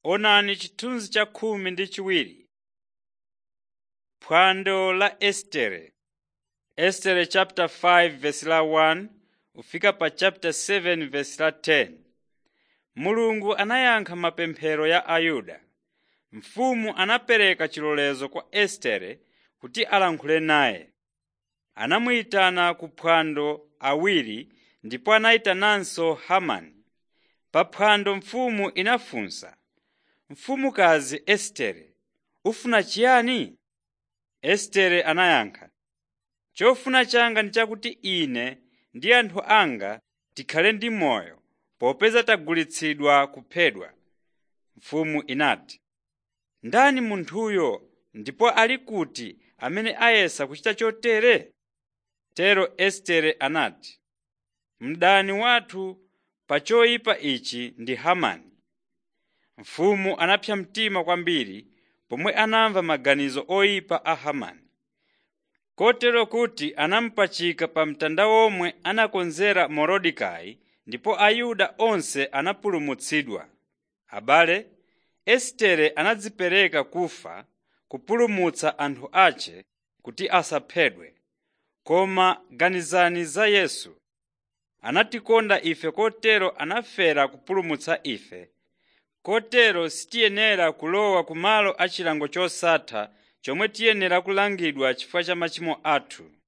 Onani chithunzi cha khumi ndi chiwiri. Phwando la Estere Estere chapter 5 verse la 1 kufika pa chapter 7 verse la 10. Mulungu anayankha mapemphero ya Ayuda. Mfumu anapereka chilolezo kwa Estere kuti alankhule naye. Anamuyitana ku phwando awiri ndipo anayitananso Hamani. Pa phwando mfumu inafunsa, “Mfumukazi Estere, ufuna chiyani?” Estere anayankha, “Chofuna changa ndi chakuti ine ndi anthu anga tikhale ndi moyo popeza tagulitsidwa kuphedwa.” Mfumu inati, “Ndani munthuyo ndipo ali kuti amene ayesa kuchita chotere?” Tero Estere anati, “Mdani wathu pa choyipa ichi ndi Hamani.” Mfumu anapsa mtima kwambiri pomwe anamva maganizo oyipa a Hamani. Kotero kuti anamupachika pa mtanda omwe anakonzera Morodekai ndipo Ayuda onse anapulumutsidwa. Abale, Estere anadzipereka kufa kupulumutsa anthu ace kuti asaphedwe. Koma ganizani za Yesu. Anatikonda ife kotero anafera kupulumutsa ife. Kotero sitiyenera kulowa ku malo achilango chosatha chomwe tiyenera kulangidwa chifukwa cha machimo athu.